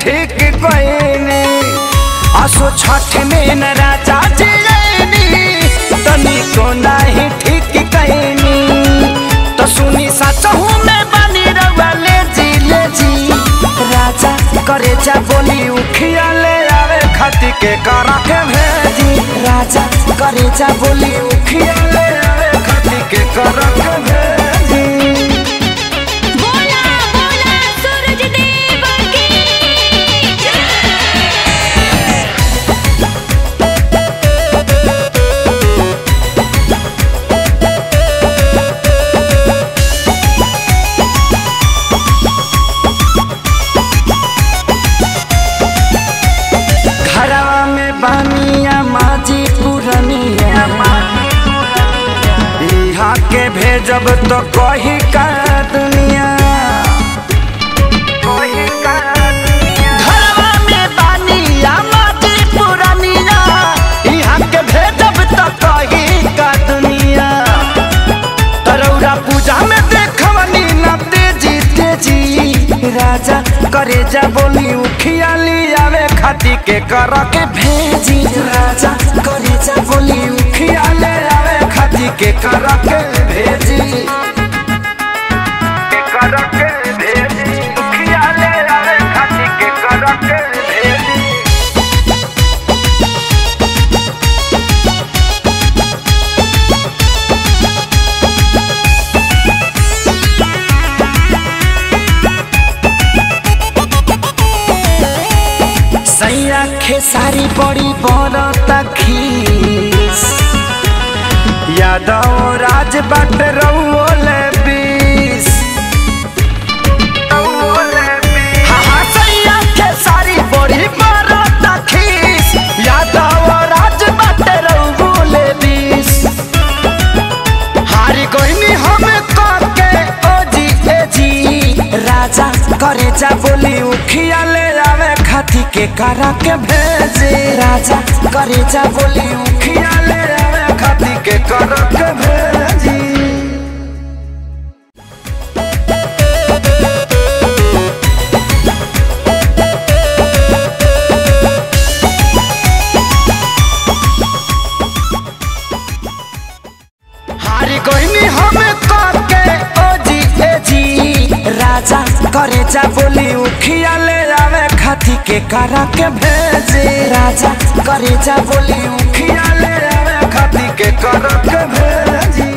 ठीक कहनी असो छठ में न राजा जी आईनी तनी को नहीं ठीक कहनी तो सुनी सचहू में बनी रउआ ले जी ले जी राजा करे जा बोली उखिया ले आवे खती के करा के भेजी राजा करे जा बोली उखिया ले आवे खती के करा के भेजी बोला बोला सूरज देव की घरवा में बानिया माजी पुरनिया यहाँ के भेजब तो कही का दुनिया घरवा में बानिया माजी पुरनिया यहाँ के भेजब तो कही का दुनिया तरौरा पूजा में देखवनी न तेजी तेजी राजा करे जा बोली उखिया आवे खाती के कर के भेजी राजा करे जा बोली उखिया ले आवे खाती के कर के भेजी के कर के भेजी उखिया ले आवे खाती के कर के भेजी सैया खेसारी बड़ी बड़ खीस यादव राज बट रउले बीस हाँ, हाँ, सैया खेसारी बड़ी बड़ खीस यादव राज बट रउले बीस हारी कोइनी हम के ओ जी ए जी राजा करे जा बोली उखिया ले आवे खाती के करा के भेजे राजा करे जा बोली उखिया ले आवे खाती के करा के भेजी हारी कोइनी हम के ओ जी ए जी राजा करे जा बोली उखिया ले आवे खाती के करा के भेजे राजा करे जा बोली उखिया ले आवे खाती के करा के भेजी